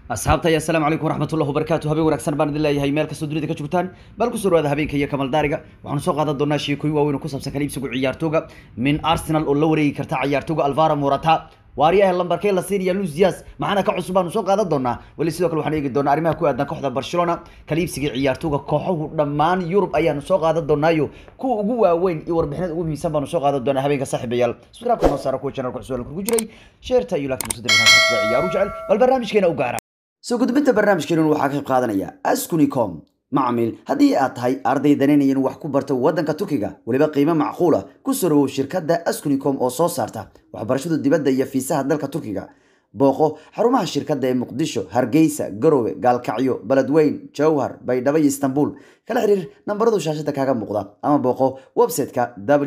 asxaabta iyo asalaamu calaykum waraxmatullahi wabarakaatu habeen wanaagsan baan idin leeyahay meel kastoo dunida ka joogtaan bal ku soo dhawaada habeenka iyo kamal daariga waxaanu soo qaadan doonaa sheekooyin waaweyn oo ku saabsan kala iibsiga ciyaartooga min arsenal oo la wareegi karta ciyaartooga alvaro morata waaryaha lambarkee la siinaya luis dias maxaana ka cusub baanu soo qaadan doonaa weli sidoo kale waxaan eegi doonaa arrimaha ku aadan kooxda barcelona kala iibsiga ciyaartooga kooxahu dhammaan yurub ayaanu soo qaadan doonaayo kuwa ugu waaweyn iyo warbixinada ugu muhiimsan baanu soo qaadan doonaa habeenka saaxiibayaal subscribe-ka noo saara kuwa channelka cusub ku jiray sheerta iyo laagta musadda ciyaaru jecel bal barnaamijkeena u gaara soo gudbinta barnaamijkeenun waxaa ka qayb qaadanaya askunicom macmiil haddii aad tahay arday danaynaya in wax ku barto waddanka turkiga weliba qiimo macquula ku soo dhawow shirkadda askunicom oo soo saarta waxbarashada dibadda iyo fiisaha dalka turkiga booqo xarumaha shirkadda ee muqdisho hargeysa garowe gaalkacyo beledweyn jowhar baydhabo iyo istanbul kala xiriir nambaradu shaashada kaaga muuqda ama booqo website-ka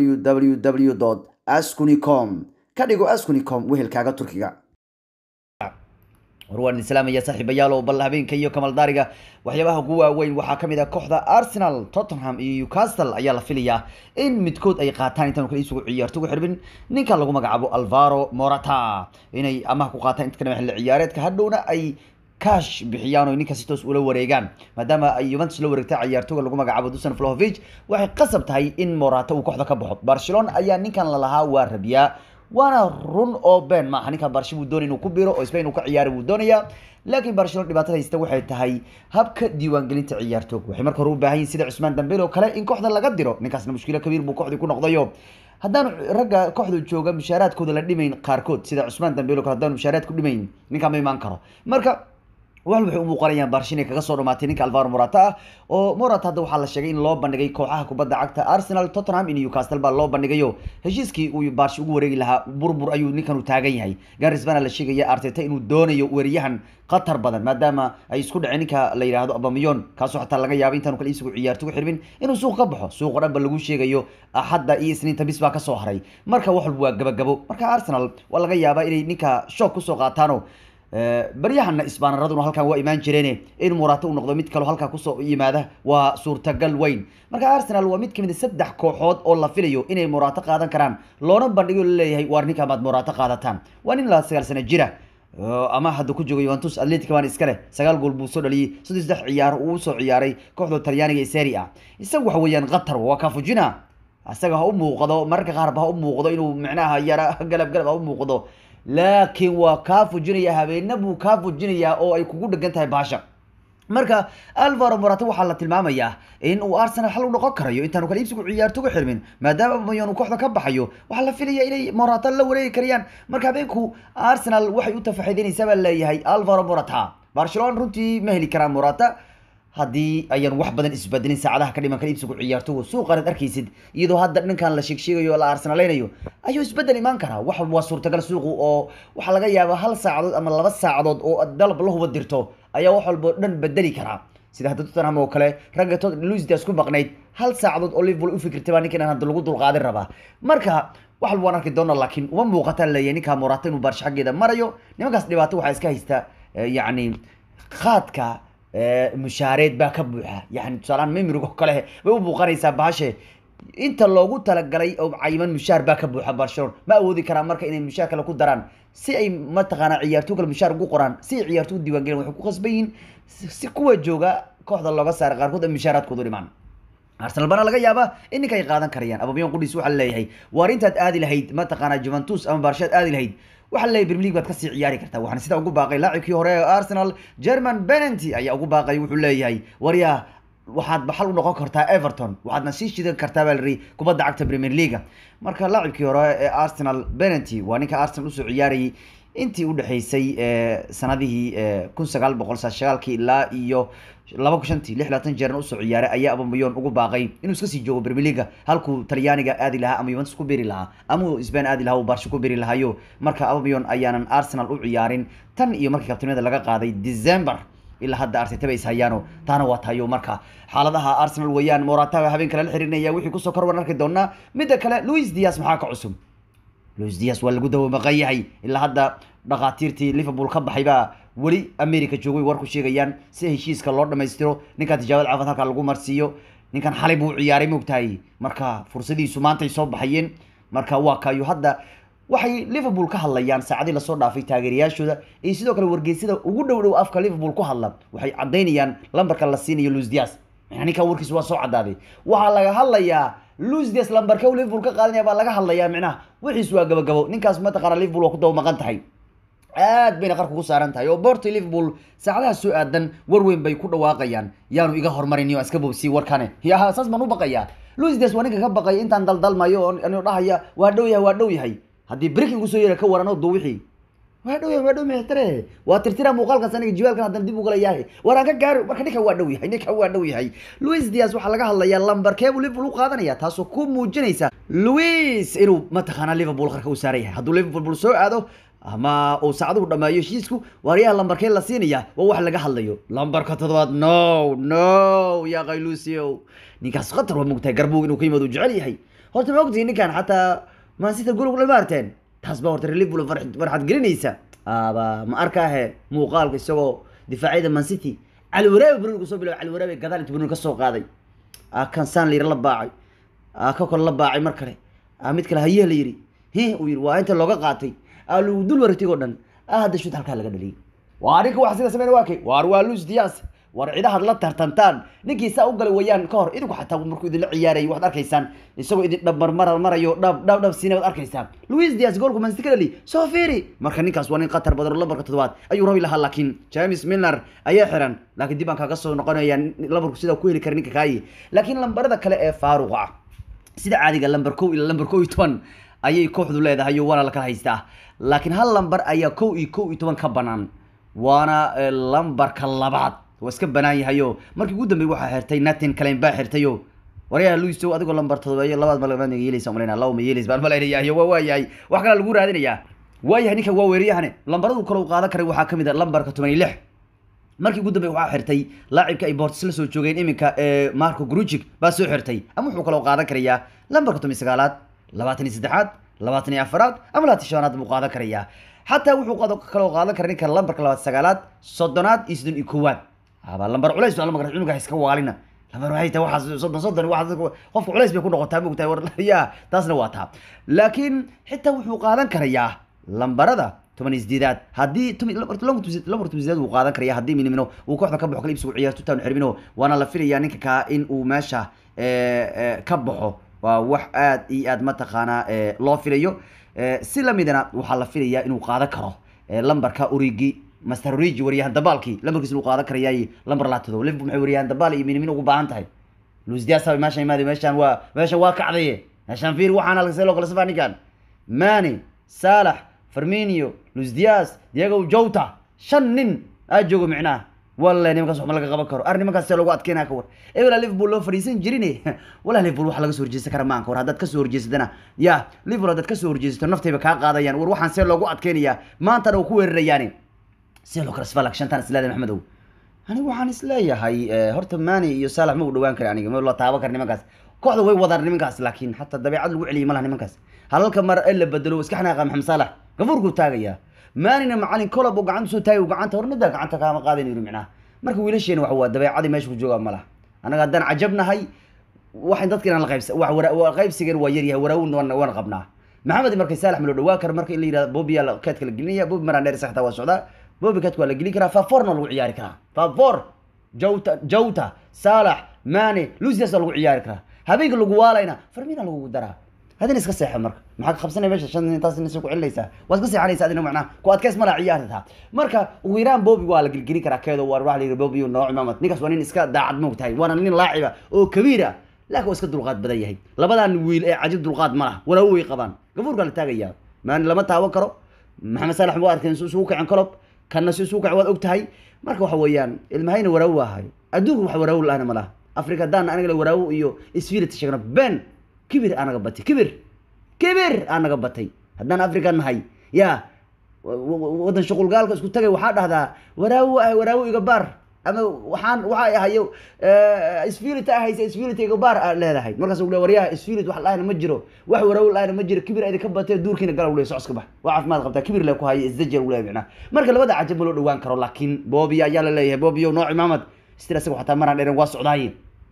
www askunicom ka dhigo askunicom wehelkaaga turkiga war waan idin salaamaya saaxiibayaal oo bal habeenka iyo kamal daariga waxyaabaha ugu waaweyn waxaa ka mid ah kooxda arsenal tottenham iyo newcastle ayaa la filayaa in midkood ay qaataan intaanu kala iibsigu ciyaartogu xirbin ninka lagu magacaabo alvaro morata inay amaha ku qaataan inta kana xilli ciyaareedka hadhowna ay cash bixiyaan oo ninkaasi toos ula wareegaan maadaama ay Juventus la wareegtay ciyaartooyga lagu magacaabo Dusan Vlahovic waxay qasab tahay in Morata uu kooxda ka baxo Barcelona ayaa ninkan la lahaa waa rabiyaa waana run oo been maaha ninka Barca buu doonay inuu ku biiro oo Spain uu ka ciyaaro buu doonayaa laakiin Barcelona dhibaatada haysta waxay tahay habka diiwaangelinta ciyaartooyga waxay marka hore u baahan yihiin sida Usman Dembele oo kale in kooxda laga diro ninkaasna mushkilo kabiir buu kooxdii ku noqdayo haddaan ragga kooxda jooga mushaaraadkooda la dhimayn qaarkood sida Usman Dembele oo kale haddaan mushaaraad ku dhimayn ninka ma imaan karo marka wal waxay u muuqanayaan Barcelona kaga soo dhamaatay ninka Alvaro Morata ah oo Morata hadda waxaa la sheegay in loo bandhigay kooxaha kubadda cagta Arsenal, Tottenham iyo Newcastle baa loo bandhigayo heshiiskii uu Barca ugu wareegi lahaa burbur ayuu ninkan u taagan yahay Gareth Bale la sheegaya Arteta inuu doonayo weeryahan qatar badan maadaama ay isku dhaceen ninka la yiraahdo Aubameyang kaasoo xataa laga yaabo intaanu kala iibsigu ciyaartoygu xirbin inuu suuq ka baxo suuq dhan ba lagu sheegayo axadda iyo isniinta bis baa ka soo haray marka wax walba waa gabagabo marka Arsenal waa laga yaabaa inay ninka shock ku soo qaataano baryahana isbaanaraduna halkan waa imaan jireen in Morata uu noqdo mid kale halka kusoo yimaada waa suurtagal weyn marka Arsenal waa mid kamid saddex kooxood oo la filayo inay Morata qaadan karaan loona bandhigo leeyahay waar ninka maad Morata qaadataan waa nin la sagaal sano jira ama hadda ku joogo Juventus Atletico baan iska leh sagaal gool buu soo dhaliyay saddex saddex ciyaar uu soo ciyaaray kooxda Talyaaniga ee Serie A isagu waxa weeyaan qatar waa ka fujina asaga ha u muuqdo marka qaar ba ha u muuqdo inuu micnaha yara galab galab ha u muuqdo laakiin waa kaa fujinaya habeena buu kaa fujinayaa oo ay kugu dhegan tahay baasha marka alvaro morata waxaa la tilmaamayaa in uu arsenal xal u noqon karayo intaanu kala iibsigu ciyaartoga xirmin maadaama mayon uu kooxda ka baxayo waxaa la filaya inay morata la wareegi karayaan marka habeenku arsenal waxay u tafaxiidinaysaa baa leeyahay alvaro morata barcelona runtii ma heli karaan morata haddii ayaan wax badan isbedelin saacadaha ka dhiman kala iibsigu ciyaartogu suuqan ad arkaysid iyadoo hadda dhankan la sheegsheegayo la arsenaleynayo ayuu isbedel imaan karaa wax waa suurtagal suuqu oo waxaa laga yaabaa hal saacadood ama laba saacadood oo dalab la huba dirto ayaa wax walbo dhan bedeli karaa sida hadda Tottenham oo kale ragga Luis Diaz ku maqnayd hal saacadood oo Liverpool u fikirtay baa ninkan hadda lagu dulqaadin rabaa marka wax walbo aan arki doona laakiin uma muuqata leeyahay ninka Morata inuu Barca xaggeeda marayo nimankaas dhibaato waxaa iska haysta yacni khaadka mushaareed baa ka buuxa yani tusaalaan mimrigo kale bay u muuqanaysaa bahashe inta loogu talagalay oo cayiman mushaar baa ka buuxa barcelona ma awoodi karaan marka inay mushaar kale ku daraan si ay mataqaanaa ciyaartoy kale mushaar ugu qoraan si ay ciyaartoy diiwaangelin waxay ku khasban yihiin si kuwa jooga kooxda looga saaray qaarkood ay mushaaraadkoodu dhimaan arsenal bana laga yaabaa in ninka ay qaadan karayaan ababiyan qudhiis waxaa leeyahay waar intaad aadi lahayd mataqaanaa juventus ama barshaad aadi lahayd waxaa leeyahay premier league baad kasii ciyaari kartaa waxaana sidaa ugu baaqay laacibkii hore ee arsenal german benenty ayaa ugu baaqay wuxuu leeyahay waryaa waxaad baxal u noqon kartaa everton waxaadna sii shidan kartaa baa liri kubadda cagta premier league marka laacibkii hore ee arsenal benenty waa ninka arsenal usoo ciyaarayay intii u dhexaysay sanadihii kun sagaal boqol sagaalkii ilaa iyo laba kun shantii lix labaatan jeerna usoo ciyaaray ayaa Aubameyang ugu baaqay inuu iska sii joogo Premier League halkuu Talyaaniga aadi lahaa ama Juventus ku biri lahaa ama uu Spain aadi lahaa uu Barca ku biri lahayo marka Aubameyang ayaanan Arsenal u ciyaarin tan iyo markii kabtanimada laga qaaday December ilaa hadda Arteta bay hayaano taana waa tayo marka xaaladaha Arsenal weeyaan Morata habeen kale la xirinaya wixii ku soo kor arki doonaa midda kale Luis Diaz maxaa ka cusub Luis Diaz waa lagu dawo maqayahay ilaa hadda dhaqaatiirtii Liverpool ka baxay baa weli America joogay war ku sheegayaan si heshiiska loo dhameystiro ninka tijaabada caafimaad halka lagu marsiiyo ninkan xalay buu ciyaaray moogtahay marka fursadiisu maanta ay soo baxayeen marka waa kayo hadda waxay liverpool ka hadlayaan saacadii lasoo dhaafay taageerayaashooda iyo sidoo kale wargeysyada ugu dhow dhow afka liverpool ku hadla waxay caddaynayaan lambarka la siinayo luis dias macnaa ninkan warkiis waa soo caddaaday waxaa laga hadlayaa luis dias lambarka uu liverpool ka qaadanaya baa laga hadlayaa micnaha wixiis waa gabagabo ninkaas mataqaana liverpool waa ku daba maqan tahay aad bayna qarka ku saaran tahay oo borto liverpool saacadaha soo aadan war weyn bay ku dhawaaqayaan yaanu iga hormarin oo iska bobsiy warkane yaha saas baan u baqayaa luis dias waa ninka ka baqaya intaan daldalmayo oo anu dhahaya waa dhow yahay waa dhow yahay haddii breaking kusoo yeera ka waran oo duwixii waa dhow yahay waa dhow yahay tare waa tirtira muuqaalkaas aniga jiwaalkan haddana dib ugala yahay war aan ka gaaro marka ninka waa dhow yahay ninka waa dhow yahay luis dias waxaa laga hadlayaa lambarkee buu liverpool u qaadanaya taasoo ku muujinaysa luis inuu mataqaanaa liverpool qarka u saaran yahay hadduu liverpool soo aado ama uu saacaduhu dhammeeyo heshiisku waaryaha lambarkee la siinaya waa wax laga hadlayo lambarka toddobaad no no yaa qayluusio ninkaas khatar waa mogtahay garbuug inuu ka yimaado uu jecel yahay horta ma ogtihi ninkan xataa mansita gurug lama arteen taas baa horta liverpool farxad gelinaysa aba ma arkaahe muuqaalka isagoo difaacyada mancity cali waraabe bruniga soo bilaabay cali waraabe gadaal inta bruniga ka soo qaaday kan sanlir la baacay ka kale la baacay mar kale mid kale hayeh la yidhi hi uu yidhi waa inta looga qaatay lagu dul wareegtay oo dhan hadda shud halkaa laga dhaliyay waa ninka wax sida sameyn waa kay waar waa luis dias war cidahaad la tartantaan ninkii saa u galay wayaan ka hor idinku xataa markuu idinla ciyaarayay waxaad arkaysaan isagoo idin dhabmarmar marayo dhab dhab dhab siina waad arkaysaan luis dias goolku mansity ka dhali soo fiiri marka ninkaas waa nin khatar badan oo lambarka toddobaad ayuu rabi lahaa laakiin james milner ayaa xiran laakiin dib aan kaaga soo noqonaya lambarku sidaa ku heli kara ninka kaayi laakiin lambarada kale ee faaruqa ah sida caadiga lambar kow ilaa lambar kow iyo toban ayay kooxdu leedahay oo waana la kala haystaa laakiin hal lambar ayaa kow iyo kow iyo toban ka banaan waana lambarka labaad waa iska banaan yahayo markii ugu dambey waxaa xirtay natin kalen baa xirtayo waryaha luiso adigoo lambar todobeeyo labaad malamaad yeelaysa malayna laba ma yeelays baan malaynayayo waa waayahay wax kalaa lagu raadinayaa waayahay ninka waa weeriyahane lambaradu kale u qaadan karay waxaa kamid a lambarka toban iyo lix markii ugu dambey waxaa xirtay laacibka ay boortis la soo joogeen iminka marco grujic baa soo xirtay ama wuxuu kaloo qaadan karayaa lambarka toban iyo sagaalaad labaatan iyo saddexaad labaatan iyo afaraad ama labaatan shanaad buu qaadan karayaa xataa wuxuu kaloo qaadan kara ninka lambarka labaad sagaalaad soddonaad iyo soddon iyo koowaad aba lambar culays waa lambar cunuga iska waalina lambar waxay tahay waxaas soddon soddon waxaas qofka culays bay ku noqotaa mogtahay war ya taasna waa taa laakiin xitaa wuxuu qaadan karayaa lambarada toban iyo sideedaad haddii lambar toban sideed wuu qaadan karaya haddii minimino uu kooxda ka baxo kala ibsigu ciyaarto town xirmino waana la filayaa ninka kaa in uu meesha ka baxo waa wax aad iyo aad mataqaanaa loo filayo si lamidana waxaa la filayaa inuu qaadan karo lambarka urigi master origi waryahan dabaalkii lambarkiisa inuu qaadan karayaay lambar laatodo liverpool maxay waryahan dabaal iyo minimin ugu baahan tahay luis dias meeshan imaadi meeshan waa meeshan waa kacdaye meeshan fiir waxaan see loo kala safaa ninkan mane salax farminio luis dias diego jota shan nin aa joogo micnaha wallahi nimankaas waxma laga qaban karo ar nimankaas see lagu adkeynaa ka war ebela liverpool loo fadhiisan jirin wallahi liverpool wax laga soo horjeesan kara maanka war haddaad kasoo horjeesatana ya liverpool haddaad kasoo horjeesato naftayba kaa qaadayaan war waxaan see loogu adkeynayaa maantana waa ku weerarayaani see loo kala sfalak shantaan isleedahay maxmedow anigu waxaan isleeyahay horta mani iyo salax ma u dhawaan kara aniga ma la taaban kara nimankaas kooxda way wadaan nimankaas laakiin xataa dabeecad lagu celiyay malaha nimankaas halalka mar ee la bedelo iska xanaaqa maxamed salax gafuurkuu taagayaa maanina macalin colob oo gacanta soo taagay gacanta hornada gacanta kaama qaadan yiri micnaha marka wiilasheena waxa waa dabeecadii meesha ku joogaa malaha annaga haddaan cajabnahay waxay dadka inaan la qaybsa wax wara qaybsigan waa yaryahay waraawin waan waan qabnaa maxamed markay saalax malo dhawaa kara marka in la yidhahdo bobiya la keedka la gelinaya bobi maraan dheer saxta waa socdaa bobi keedka waa la gelin karaa faforna lagu ciyaari karaa fafor jawta jawta saalax mane lucias lagu ciyaari karaa habeenka lagu waalayna farmina lagu daraa hadin iska seexa marka maxaa ka qabsanaya meesha shan intaas ina ku celinaysaa waa iska seexanaysa adina macnaha ku adkeys mala ciyaarta marka ugu yaraan bobi waa la gelgelin karaa keedo waa waxa la yidhi bobi nooc maamad ninkaas waa nin iska daacad moogtahay waana nin laaciba oo kabiira laakiin waa iska dulqaad badan yahay labadan wiil ee cajib dulqaad ma laha walaawo way qabaan gafuurkaa la taagayaa maani lama taaban karo maxamed salax waa arkeen si isugu kacen kolob kanna si isugu kacen waad og tahay marka waxa weeyaan ilmahayna waraawo waahay adduunka wax waraawo la-ahna ma laha afrika haddaan aniga la waraawo iyo spirit sheegno ben kibir anaga batay kibir kibir anaga batay haddaan afrika nahay ya waddan shuqulgaalka isku tagay waxaa dhahdaa waraawo ah waraawo iga baar ama waxaan waxay ahayo spirit ahaysa spirit iga baar aa leedahay markaas uu le waryaha spirit wax lahayna ma jiro wax waraawo lahayna ma jiro kibir idinka batay duurkiina gala ule socodka bax waa caafimaad qabtaa kibir le ku haya isdajer ule micnaa marka labada cajab ma loo dhawaan karo laakiin bobia ayaa la leeyahay bobio nooc imaamad stir isaga xataa maraan dheeren waa socdaaye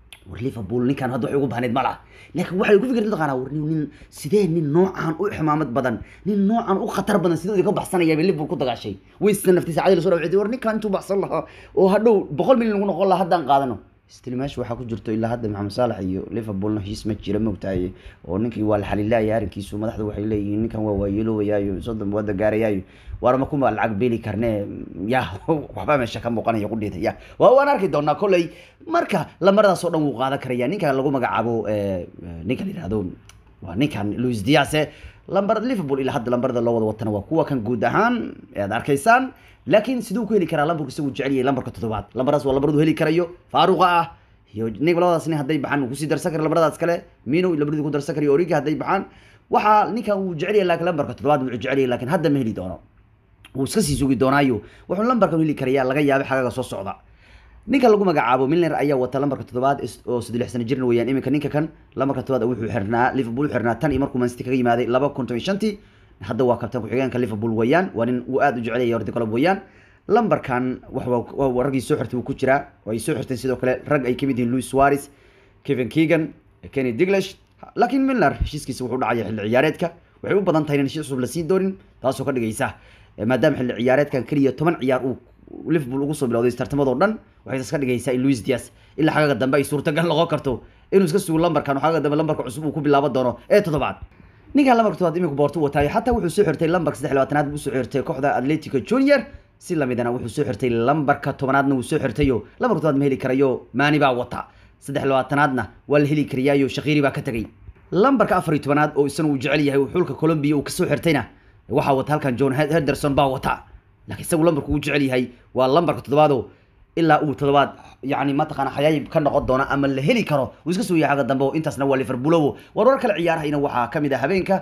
war liverpool ninkan hadda waxay ugu bahneyd ma laha laakiin waxay ku fikirtay taqaanaa war nin sidee nin noocan u ximaamad badan nin noocan u khatar badan sidoo ka baxsanaya bay liverpool ku dagaashay waysta naftiisa cadil soo dhawcday war ninkan intuu baxsan lahaa oo hadhow boqol milyan lagu noqon lahaa haddaan qaadano still meesha waxaa ku jirto ilaa hadda maxamed saalax iyo liverpoolna heshiis ma jira moogtahay oo ninkii waa la xalilaaya arrinkiisu madaxda waxay leeyihiin ninkan waa waayeelowayaayo soddon wada gaarayaayo waarma kuma lacag beeli karne ya waxba meesha ka muuqanaya qudheeda ya waa waan arki doonaa kolley marka lamaradaas oo dhan wuu qaadan karaya ninkan lagu magacaabo ninka la yihahdo waa ninkan louis diase lambar liverpool ilaa hadda lambarada loo wada watana waa kuwa kan guud ahaan aad arkaysaan laakiin siduu ku heli karaa lambarku isagu jecel yahay lambarka toddobaad lambaradaas waa lambaradu heli karayo faaruqa ah iyo nig labadaas nin hadday baxaan uu kusii darsan kara lambaradaas kale mino labadii ku darsan karayo origi hadday baxaan waxaa ninkan uu jecel yahay laakiin lambarka toddobaad wuxuu jecel yahay laakiin hadda ma heli doono wuu iska sii sugi doonaayo wuxuu lambarkan heli karayaa laga yaabay xagaga soo socda ninka lagu magacaabo milner ayaa wata lambarka toddobaad oo saddex sano jirna weeyaan iminka ninka kan lambarka toddobaad wuxuu xirnaa liverpool u xirnaa tan iyo markuu mancity kaga yimaaday laba kun toban shantii hadda waa kabtan ku-xigeenka liverpool weeyaan waa nin uu aada u jecelaya hordi colob weeyaan lambarkan wa raggii soo xirtay wuu ku jiraa ay soo xirteen sidoo kale rag ay kamid yihiin louis suarez kevin keegan kenny diglash laakiin milner heshiiskiisa wuxuu dhacaya xilli ciyaareedka waxay u badan tahay in heshiis cusub la siin doonin taasoo ka dhigaysa maadaama xilli ciyaareedkan keliya toban ciyaar uu liverpool ugu soo bilowday tartamadoo dhan waxay taas ka dhigaysaa in louis dias ilaa xagaga dambe ay suurtagal noqon karto inuu iska sugo lambarkan oo xagaga dambe lambarka cusub uu ku bilaaban doono ee toddobaad ninkan lambarka toddobaad iminku boorto wataayo xataa wuxuu soo xirtay lambarka saddex labaatanaad buu soo xirtay kooxda atletico junior si lamidana wuxuu soo xirtay lambarka tobanaadna wuu soo xirtayo lambarka toddobaad ma heli karayo maani baa wata saddex labaatanaadna waa la heli kariyaayo shakiiri baa ka tegay lambarka afar iyo tobanaad oo isana uu jecel yahay xulka colombia uu kasoo xirtayna waxaa wata halkan john henderson baa wata laakiin isagu lambarku uu jecel yahay waa lambarka toddobaado ilaa uu toddobaad yani mataqaana xayaayib ka noqon doona ama la heli karo uu iska soo yahay xagga dambe oo intaasna waa liverpoolowo warwar kale ciyaarahayna waxaa kamid ah habeenka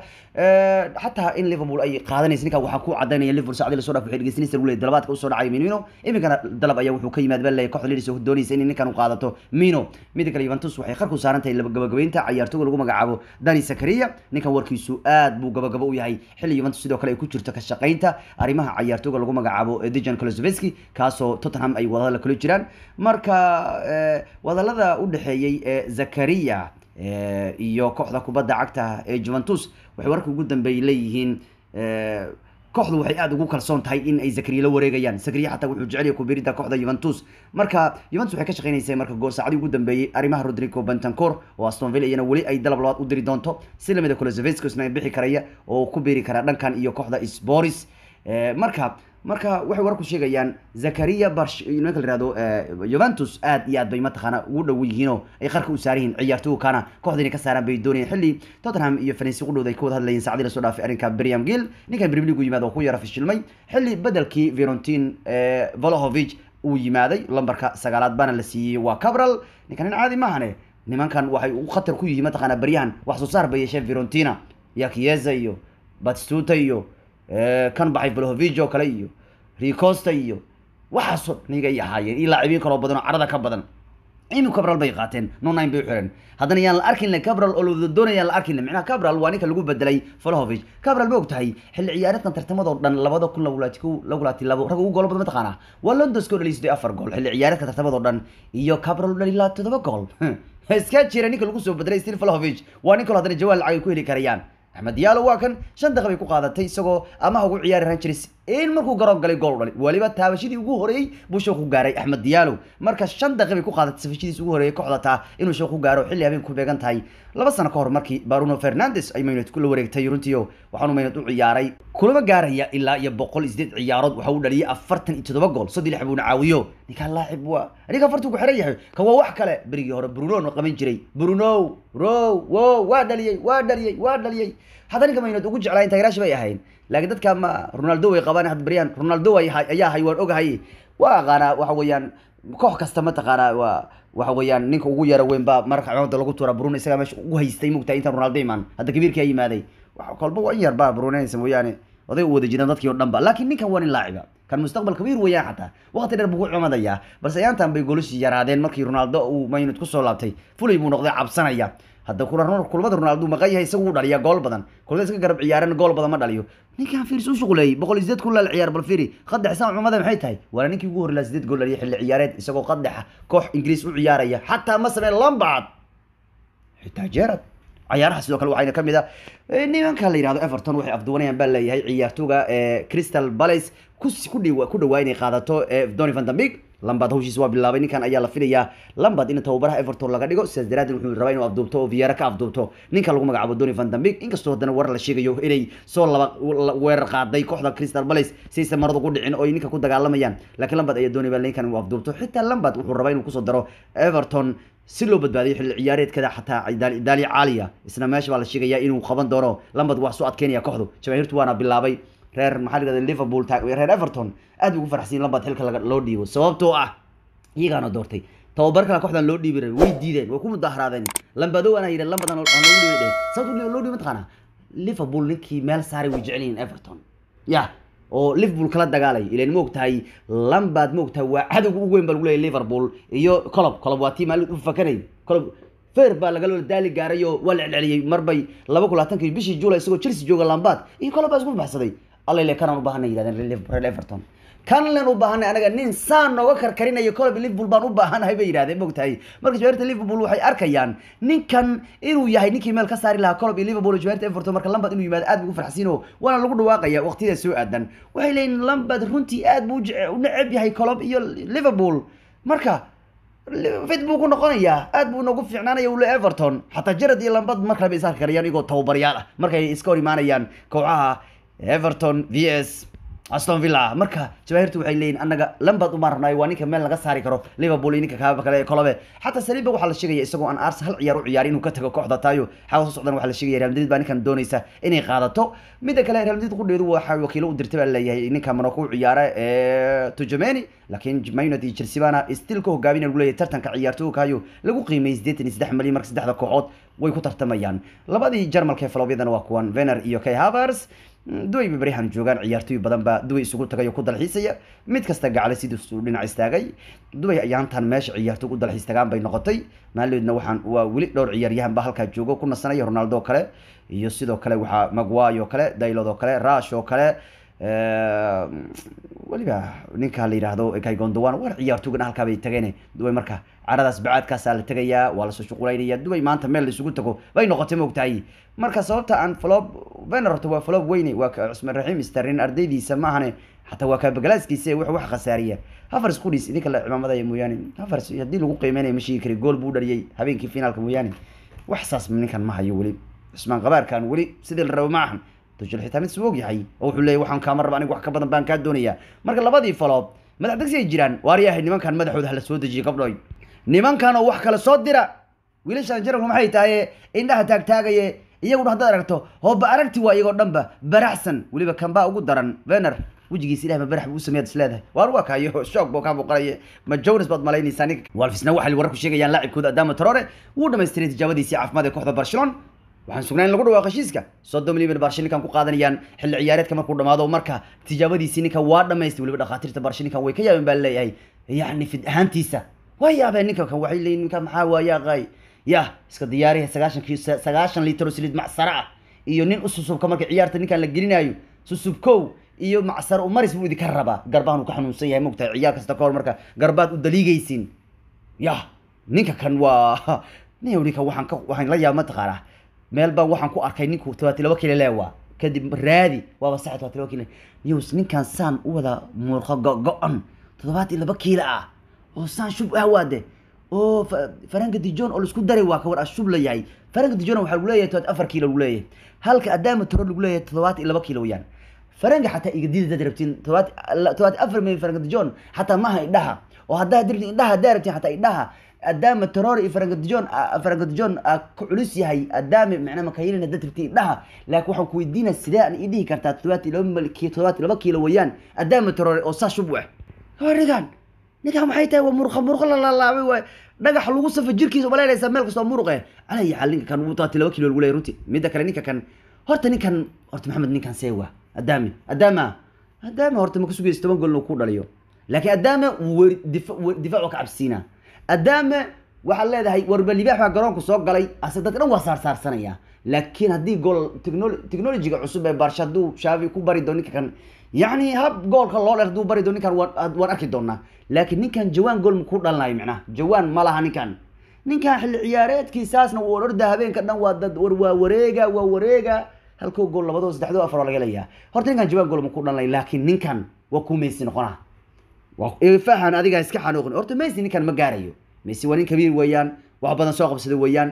xataa in liverpool ay qaadanaysa ninka waxaa ku cadaynaya liverpool saacadii lasoo dhaaf waxay dhegeysanaysa lagu leeyahay dalabaadka usoo dhacay minino iminkana dalab ayaa wuxuu ka yimaad baa leeyahay kooxda leedis oo doonaysa in ninkan u qaadato mino midda kale Juventus waxay qarku saaran tahay gabagabaynta ciyaartooyga lagu magacaabo Dani Zakaria ninkan warkiisu aad buu gabagabo u yahay xilli Juventus sidoo kale ay ku jirto ka shaqaynta arrimaha ciyaartooyga lagu magacaabo Dejan Kulusevski kaasoo Tottenham ay wadada kula jiraan marka wadalada u dhaxeeyay ee Zakaria iyo kooxda kubadda cagta ee Juventus waxay warka ugu dambeeyay leeyihiin kooxdu waxay aada ugu kalsoon tahay in ay Zakaria la wareegayaan Zakaria xataa wuxuu jecel yahay ku biirida kooxda Juventus marka Juventus waxay ka shaqeynaysaa marka gool saacadii ugu dambeeyay arrimaha Rodrigo Bentancur oo Aston Villa iyana wali ay dalab labaad u diri doonto si lamida Kulusevski isna bixi karaya oo ku biiri kara dhankan iyo kooxda Sports marka marka waxay warku sheegayaan Zakaria Barsh ninka la yiraahdo Juventus aad iyo aad bay mataqaana ugu dhow yihiin oo ay qarka u saaran yihiin ciyaartooyga kana kooxdani ka saaran bay doonayaan xilli Tottenham iyo Valencia u dhowday ka wada hadlayeen saacadii la soo dhaafay arrinka Brian Gill ninka Premier League u yimaado ku yara fashilmay xilli bedelkii Fiorentin Vlahovic uu yimaaday lambarka sagaalaad baana la siiyey waa Cabral ninkan caadi maahane nimankan waxay u khatar ku yihiin mataqaana baryahan wax soo saar bay yeesheen Fiorentina iyo Chiesa iyo Batistuta iyo kan baxay Vlahovic oo kale iyo Ricosta iyo waxaasoo niga ay ahaayeen iyo laacibiin kaloo badan oo carada ka badan inu cabral bay qaateen no nine bay u xireen haddana yaan la arkin le cabral oo lawada doonayaan la arkin le micnaha cabral waa ninka lagu bedelay Vlahovic cabral ma og tahay xilli ciyaareedkan tartamadoo dhan labada kun lagulaati kow lagulaati labo rag ugu goolo badan mataqaana waa London score dhaliyay siddeed afar gool xilli ciyaareedka tartamadoo dhan iyo cabral dhaliyay laa toddoba gool iska jira ninka lagu soo bedelay Steve Vlahovic waa ninka haddana jawaal lacag ay ku heli karayaan axmed diyaalo waa kan shan daqiiq bay ku qaadatay isagoo amaha ugu ciyaari rangeres in markuu garoon galay gool dhalay waliba taabashadii ugu horeeyey buu sheekh ku gaaray axmed diyaalo marka shan daqiiq bay ku qaadatay safashadiis ugu horeeyey kooxda taa inuu sheekh ku gaaro xilli habeen ku beegan tahay laba sano ka hor markii Bruno Fernandes ay Maynard kula wareegtay runtiyo waxaanu Maynard u ciyaaray kulama gaaraya ilaa iyo boqol isdeed ciyaarood waxa uu dhaliyay afartan iyo toddoba gool saddex lix buuna caawiyo ninka laacib waa ninka afartuu ku xiran yahay ka waa wax kale berigii hore Bruno no qaban jiray Bruno ro wo waa dhaliyay waa dhaliyay waa dhaliyay hadda ninka Maynard ugu jeclaa inta garaash bay ahayn laakiin dadka ma Ronaldo way qabaan had bariyaan Ronaldo ay ayaa hay waan ogahay waa qaana waxa weeyaan koox kasta ma taqaana waa waxa weeyaan ninka ugu yara weyn baa marka cimamada lagu tuura Bruno isaga meesha ugu haystay mugtaa inta Ronaldo iman hadda kabiirkii ay yimaaday waxa kolba waa in yar baa Bruno inaysan mooyaane oday u wada jiraan dadkii oo dhan ba laakiin ninkan waa nin laaciba kan mustaqbal kabiir weeyaan xataa waqti dheer buu ku cumadayaa balse ayaantan bay golashii yaraadeen markii Ronaldo uu Maynard ku soo laabtay fulay buu noqday cabsanaya hadda kulamada ronaldo maqan yahay isagu uu dhaliyaa gool badan kulamada iska garab ciyaarana gool badan ma dhaliyo ninkan fiirs u shuquleeyey boqol iyo sideed kun laal ciyaar bal fiiri qadex saan cumada maxay tahay waana ninkii ugu horreylaa sideed gool dhaliya xilli ciyaareed isagoo qadexa koox ingiriis u ciyaaraya xataa ma sameen lambacad xitaa jeerad ciyaaraha sidoo kale waxayna ka mid ah nimanka la yidhahdo everton waxay afduwanayaan baa leeyahay ciyaartooga crystal palace ku ku dhawaa inay qaadato donny van den Beek lambad hawshiis waa bilaabay ninkan ayaa la filayaa lambad in tababaraha everton laga dhigo sidaas daraadeed wuxuu rabaa inuu afduubto oo viera ka afduubto ninka lagu magacaabo donny van den Beek inkastoo haddana warar la sheegayo inay soo laba weerar qaaday kooxda crystal palace saysan maradu ku dhicin oo ninka ku dagaalamayaan laakiin lambad ayaa doonay baa ninkan inuu afduubto xitaa lambad wuxuu rabaa inuu kusoo daro everton si loo badbaadiyo xilli ciyaareedkada xataa daali caaliya isna meesha baa la sheegayaa inuu qaban doono lambad wax soo adkeynaya kooxdu jamaahiirtu waana bilaabay reer maxaa la yidhahda liverpool reer everton aad bay ugu farxsiin lambad xilka laga loo dhiibo sababtoo ah iyagaana doortay tababar kale kooxdan loo dhiibi rabay way diideen way ku mudaharaadeen lambadow ana yidhi lambadan aan loogu dhiibi dheh sababta loo dhiibi mataqaana liverpool ninkii meel saaray way jecel yihiin everton ya oo liverpool kala dagaalay ilan ma ogtahay lambad ma ogtahay waa cadowga ugu weyn baa lagu leeyahay liverpool iyo colob colob waa tii maalin u fakanay colob feer baa lagaloo daali gaaray oo waa la celceliyey marbay laba kun labaatankii bishii juulay isagoo chelsea jooga lambad iyo colob baa isku baxsaday allele kanaan u baahanay yidhahdeen reer everton kan len u baahanay anaga nin saan nooga karkarinayo colob liverpool baan u baahanahay bay yidhahdeen mogtahay marka jawaarta liverpool waxay arkayaan ninkan inuu yahay ninkii meel ka saari lahaa colob iyo liverpool jawaarta everton marka lambad inuu yimaado aad buu ugu farxsiino waana lagu dhawaaqaya waqtiyada soo aadan waxay leeyihin lambad runtii aad buu u neceb yahay colob iyo liverpool marka fit buu ku noqonayaa aad buu noogu fiicnaanaya ule everton xataa jarad iyo lambad mar kale bay is arki karayaan iyagoo tababaryaal ah markay iska hor imaanayaan kooxaha everton v s aston villa marka jawaahirtu waxay leeyihin annaga lambad uma rabnaayo waa ninka meel laga saari karo liverpool iyo ninka kaaba kale kolobe xataa saliiba waxaa la sheegaya isagoo aan ars hal ciyaar u ciyaari inuu ka tago kooxda taayo xaga soo socdan waxaa la sheegaya real madrid baa ninkan doonaysa inay qaadato midda kale real madrid qudheedu waxaa wakiilo u dirtay baa leeyahay ninka monaco u ciyaara ee tujameni laakiin man united iyo chelsea baana still ka hogaamina lagu leeyahay tartanka ciyaartooykayo lagu qiimeeyey siddeetan iyo saddex malyan marka saddexda kooxood way ku tartamayaan labadii jarmalka ee faloobyadana waa kuwan vener iyo kay havers duway bay baryahan joogaan ciyaartooy badan baa duway isugu tagay oo ku dalxiisaya mid kasta gacale siduu dhinac istaagay duway ayaantan meesha ciyaartooy u dalxiis tagaan bay noqotay maalidoodna waxaan waa weli dhowr ciyaaryahan baa halkaa joogo ku nasanaya ronaldo kale iyo sidoo kale waxaa magway oo kale daylod oo kale rash oo kale weliba ninka la yidhaahdo kaygondowan war ciyaartooygan halkaa bay tageen duway marka caradaas bacaadkaasaa la tegayaa waa lasoo shuqulaynaya duway maanta meel laisugu tago bay noqotay maogtahay marka sababta aan flob vener horta waa flob weyne waa cusmaan raxiim sterlin ardaydiisa maahane xataa waa kaabagalaskiisa wax wax khasaariya havers qudhiis idinka la cimaamadaya mooyaane havers haddii lagu qiimeynaya ma sheegi kari gool buu dhaliyey habeenkii finaalka mooyaane wax saas ninkan ma hayo weli cusmaan qabaarkan weli sidii la rabo ma ahan tujil xitaa mid suu og yahay oo wuxuu leeyahy waxaan kaama raba aniga wax ka badan baan kaa doonayaa marka labadii faloob madax degsi ay jiraan waaryahay nimankan madaxooda hala soo dejiye gabdhoy nimankan oo wax kale soo dira wiilashan jaranku maxay tahay indhaha taagtaagaye iyaguna haddaad aragto hooba aragti waa iyagoo dhanba baraxsan weliba kanbaa ugu daran vener wejigiisa ilahay ma barax buu u sameeyaad isleedahay waar waa kaayo shoog buu kaa muuqanaya ma jonas baad malaynaysaa ninka walfisna waxay wararku sheegayaan laacibkooda adama traore wuu dhamaystiray tijaabadiisii caafimaad ee kooxda barcelona waxaan sugnaa in lagu dhawaaqo heshiiska soddon milyan barshe ninkan ku qaadanayaan xilli ciyaareedka markuu dhamaado marka tijaabadiisii ninkan waa dhamaystay weliba dhakhaatiirta barshe ninkan way ka yaabeen baa leeyahay yacni fid ahaantiisa waa yaabeen ninka kan waxay leeyihin ninka maxaa waayaaqay ya iska diyaariya sagaashan ki sagaashan liitr oo saliid macsara ah iyo nin u susubka marka ciyaarta ninkan la gelinayo susubkow iyo macsar umaris buu idinka rabaa garbahan uu ka xanuunsan yahay mogtahay ciyaar kasta kahor marka garbaad u daliigaysiin ya ninka kan waa nin ninka waxaan ka waxaan la yaaba mataqaanaa meel baan waxaan ku arkay ninku tobaati laba kilo leewa kadib raadi waaba sax tobaati laba kilo news ninkan saan u wada muurqo go-go-on toddobaati laba kiilo ah oo saan shub ah waade oo faranka dijon oo laisku daray waa kawar ashub la yahay faranka dijon waxaa lagu leeyahay tobaati afar kiilo lagu leeyahay halka adaama toro lagu leeyahay toddobaati laba kiilo weyaan faranka xataa igadida dad rabtiin todobaati todobaati afar milyan faranka dijon xataa maaha idhaha oo haddaa dirti idhaha haddaa rabtiin xataa idhaha adaama terror iyo farangadjon farangadjon ku culus yahay adaame macnaa makayilina dad rabtiin idhaha laakiin waxaan ku weydiina sidee aan idhihi kartaa todobaati laba malki todobaati laba kiilo weeyaan adaama terror oo saa shub weh ninkan ninkan maxay tahay waa murqa murqa la laalaabay waay dhagax lagu safa jirkiisa umaleynaysaa meel kastoo muruqe alay xal ninka kan uu todobaati laba kiilo lagu leeyahy runtii midda kale ninka kan horta ninkan horta maxamed ninkan see waa adaame adaama adaama horta ma ka sugaysa toban gool inuu ku dhaliyo laakiin adaama difa difaac waa ka cabsiinaa adaame waxaad leedahay warba libaax baa garoonku soo galay ase dadka dhan waa saarsaarsanaya laakiin haddii gool technolo- technologiga cusub ee barsha hadduu shaafi ku bari doo ninka kan yacni hab goolka loo dheer hadduu bari doo ninkan waan waan arki doonaa laakiin ninkan jawaan gool makuu dhalanayo micnaha jawaan ma laha ninkan ninkan xilli ciyaareedkiisaasna wuu orda habeenka dhan waa dad war waa wareega waa wareega halkoo gool labadoo saddexdoo afar oo laga helayaa horta ninkan jawaan gool makuu dhalanay laakiin ninkan waa kuu meysi noqonaa waa fahan adigaa iska xanuuqin horta messi ninkan ma gaarayo messi waa nin kabiir weeyaan wax badan soo qabsada weeyaan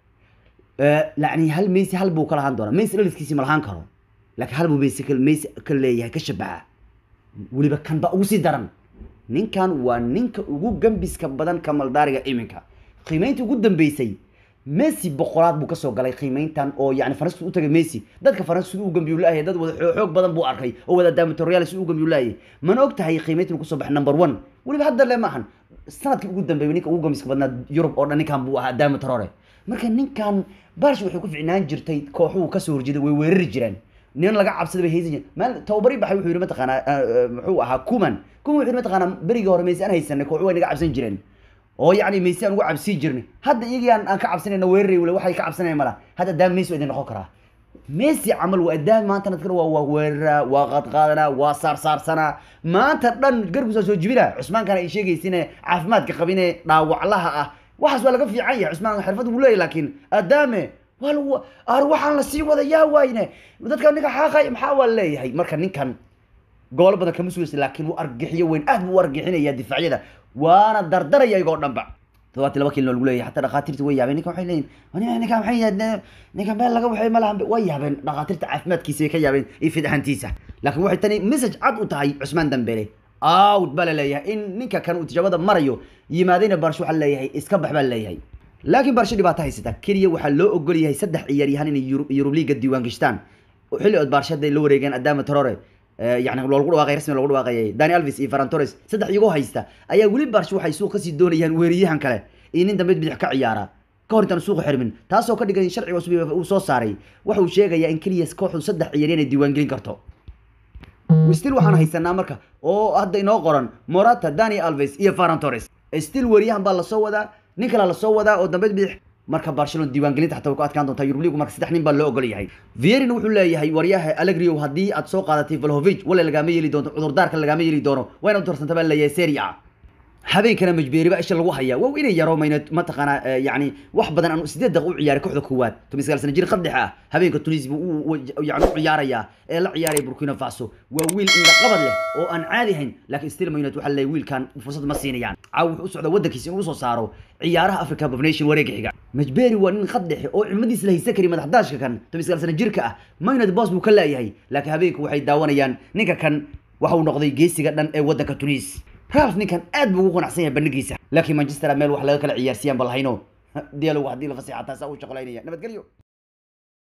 yani hal messi hal buu ka lahaan doonaa messi dhaliskiisi ma lahaan karo laakiin hal buu messi ka messi ka leeyahay ka shabaha weliba kan ba ugu sii daran ninkan waa ninka ugu gambiska badan kamaldaariga iminka qiimeynta ugu dambeysay messi boqolaad buu kasoo galay qiimeyntan oo yani faransiis u tagay messi dadka faransiis siduu u gambiyu laayahay dad wada xoo- xoog badan buu arkay oo wada daamatorial siduu u gambiyu laayay mana og tahay qiimeyntan uu kusoo baxay number one weliba hadda le maahan sanadkii ugu dambeeyay ninka ugu gambiska badnaa yurub oo dhan ninkan buu ahaa daamatorore marka ninkan barsh waxay ku ficnaan jirtay kooxuhu kasoo horjeeday way weerari jireen nin laga cabsada bay haysan jireen maal tababari baxay wuxuu yidhi mataqaanaa eh, eh, muxuu ahaa kuman kuman wuxuu yidhi mataqaanaa berigii hore maysi aan haysanay kooxu way naga cabsan jireen oo yacni maysi aan ugu cabsii jirnay hadda iyagii aan aan ka cabsanayna weeraray wale waxay ka cabsanayaan mala hadda daam maysi waa idin noqon karaa messi camal waa daam maanta nadkana waa waa weeraraa waa qadqaadanaa waa saarsaarsanaa maanta dhan garbusaa soo jibina cusmaankana ay sheegaysine caafimaadka qabine dhaawaclaha ah waxaas waa laga fiican yahay cusmaan xirfad wuu leeyahy laakiin adaame waa lagu ar waxaan la sii wadayaa waayne dadka ninka xaaqay maxaa waa leeyahay marka ninkan goolo badan kama sugaysa laakiin wuu argixiyo weyn aad buu u argixinaya difaacyada waana dardaraya iyagoo dhan ba todobaati laba kilin oo lagu leeyahay xataa dhakhaatiirta way yaabeen ninkan waxay leeyihin "Nin- ninkan maxay yahdeen ninkan meel laga waxay ma lahan way yaabeen dhakhaatiirta caafimaadkiisa bay ka yaabeen iyo fidahantiisa laakiin waxay tani message cad u tahay cusmaan dambele out baa la leeyahay in ninka kan uu tijaabada marayo yimaadayna barsho waxaa leeyahay iska bax baa leeyahay laakiin barsho dhibaato haysata keliya waxaa loo ogol yahay saddex ciyaaryahan inay Euro- Euro League diiwaan gashtaan xilli ood barsho hadday la wareegeen Adama Traore eh, yani loogu dhawaaqay rasmi loogu dhawaaqayay Dani Alves iyo Ferran Torres saddex iyagoo haysta ayaa weli barsho waxay suuq kasii doonayaan weeraryahan kale iyo nin dambe bidix ka ciyaara ka hor intaan suuqa xirmin taasoo ka dhigan in sharciga cusub uu soo saaray waxa uu sheegayaa in keliya kooxdu saddex ciyaaryahan ay diiwaan gelin karto still waxaan haysanaa marka oo hadda inoo qoran morata dani alves iyo ferran torres still weeryahan baa lasoo wadaa nin kale lasoo wadaa oo dambeed bidix marka barcelona diiwaangelinta xataa way ku adkaan doontaa Euro League marka saddex nin baa loo ogol yahay Vieira wuxuu leeyahay waryaha Allegri haddii aad soo qaadatay Vlahovic wala lagama yeeli doonto cudurdaarka lagama yeeli doono wayna u doorsantaa baa leeyahay Serie A habeenkana majbeeri baa isha lagu hayaa waa inay yaro mayna mataqaanaa eh, yacni wax badan aan sideed daqiiq u ciyaaray kooxda koowaad toban sagaal sano jir qaddex ah habeenka Tunisia buu u- u- yacni u ciyaarayaa ee la ciyaaraya Burkina Faso waa wiil indha qabad leh oo aan caadi ahayn laakiin still Man United waxaa leeyahay wiilkan fursad ma siinayaan caaw wuxuu u socdaa waddankiisa inuu soo saaro ciyaaraha Africa Cup of Nations wareega xiga majbeeri waa nin qaddex oo cimadiisa la haysan kari madax daashka kan toban sagaal sano jirka ah Man United boss buu ka leeyahay laakiin habeenku waxay daawanayaan ninka kan waxa uu noqday geesiga dhan ee waddanka Tunis ralf ninkan aad buu ugu qanacsan yahay bandhigiisa laakiin manchester meel wax laga kala ciyaarsiiyaan ba lahayno dialogu haddii la fasaxa taasaa u shaqolaynaya nabadgelyo